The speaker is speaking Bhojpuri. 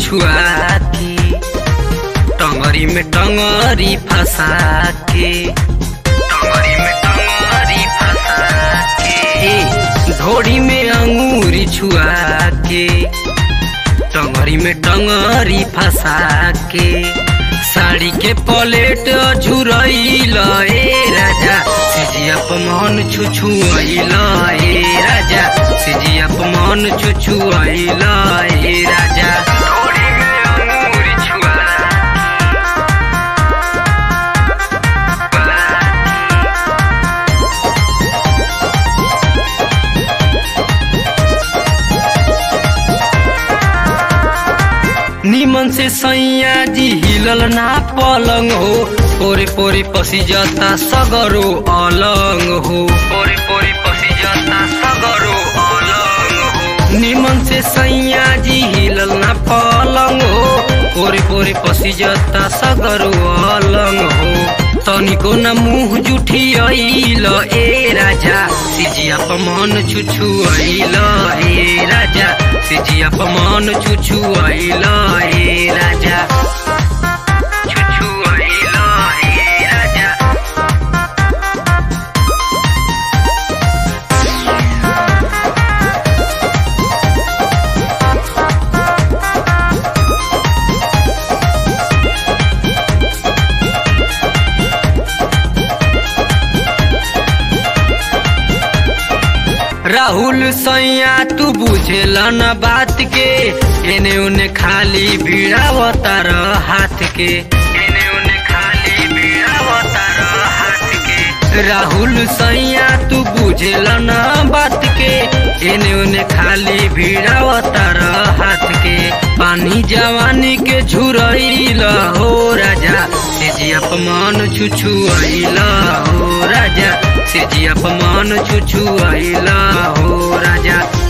छुआ के टंगरी में टंगरी फंसा के टंगरी में टंगरी फंसा के धोड़ी में अंगूरी छुआ के टंगरी में टंगरी फंसा के साड़ी के पलेट झुरैल ए राजा सिजिया मन छुछुआइल ए राजा सिजिया मन छुछुआइल ए राजा धोड़ी में अंगूरी छुआ निमन से सैया जी हिलल ना पलंग हो पोरे पोरे पसी जाता सगरो अलंग हो पोरे पोरे पसी जाता सगरो अलंग हो निमन से सैया जी हिलल ना पलंग हो पोरे पोरे पसी जाता सगरो अलंग हो तनिको न मुंह जुठी आइल ए राजा सिजिया मन छुछु आइल ए राजा सिजिया मन छुछु आइल ए राजा छुछु आइल ए राजा राहुल सैया तू बुझेला न बात के एने उने खाली भिड़ावतार हाथ के एने उने खाली भिड़ावतार हाथ के राहुल सैया तू बुझेला न बात के एने उने खाली भिड़ावतार हाथ के पानी जवानी के झुरैल हो राजा सेजिया मन छुछु आइल हो राजा सेजिया मन छुछु आइल हो राजा